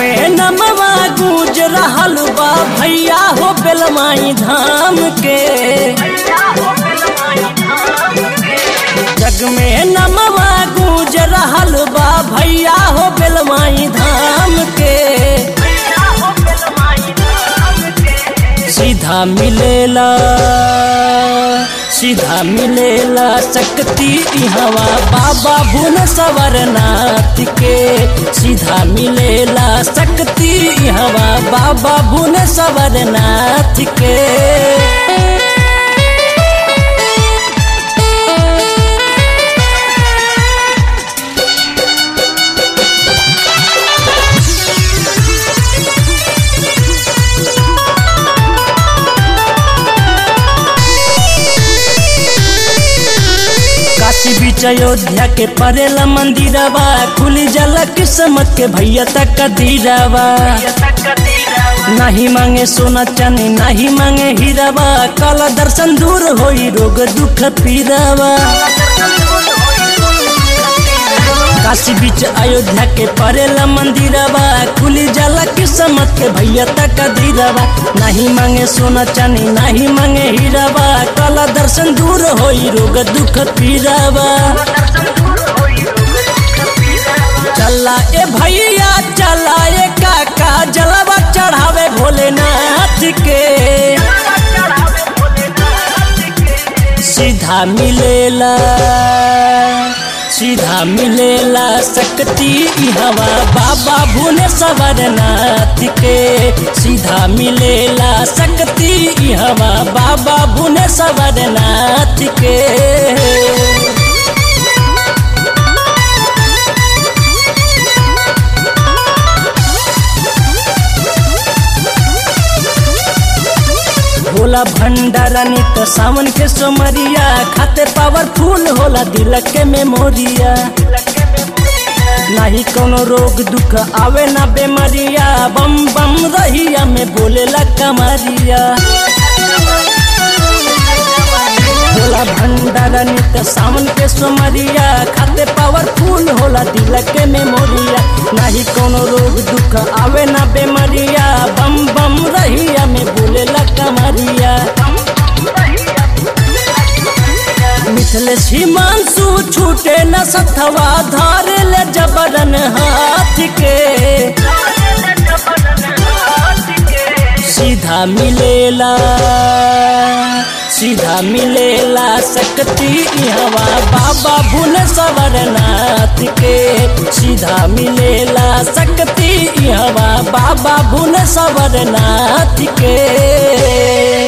में नमवा गूंज रहल बा भैया हो बेलमाई धाम के जग में नमवा गूंज रहल बा भैया हो बेलमाई धाम के सीधा मिलेला सीधा मिलेला शक्ति इहवा बाबा भुन सवरनाथ के सीधा मिलेला शक्ति इहवा बाबा भुन सवरनाथ के काशी बीच अयोध्या के परेला मंदिरवा खुली जल किस्मत के भैया तक दीरावा नहीं मांगे सोना चांदी नहीं मांगे हीरावा काला दर्शन दूर होई रोग दुख पीरावा काशी बीच अयोध्या के परेला मंदिरवा खुली जाला किस्मत के भैया तक दीरावा नहीं मांगे सोना चांदी नहीं मांगे हीरावा काला दर्शन दूर होई रोग दुख पीरावा चला ए भैया चला ए काका जलवा चढ़ावे भोलेनाथ के सीधा मिलेला सीधा मिलेला शक्ति हवा बाबा भुने सवरनाथ के सीधा मिलेला शक्ति हवा बाबा भुने सवरनाथ के होला भंडारा नित सावन के सोमरिया खाते पावरफुल होला दिल के मेमोरिया नहीं कोनो रोग दुख आवे ना बेमारिया बम बम रहिया में बोलेला कमरिया होला भंडारा नित सावन के सोमरिया खाते पावरफुल होला दिल के मेमोरिया नहीं कोनो रोग दुख आवे ना बेमारिया बम बम रहिया में बोलेला कमरिया मिथल सीमांसु छूटे न सथवा धार ले जबरन हाथ के सीधा मिलेला सीधा मिलेला शक्ति हवा बाबा भुन सवरनाथ के सीधा मिलेला शक्ति हवा बाबा भुन सवरनाथ के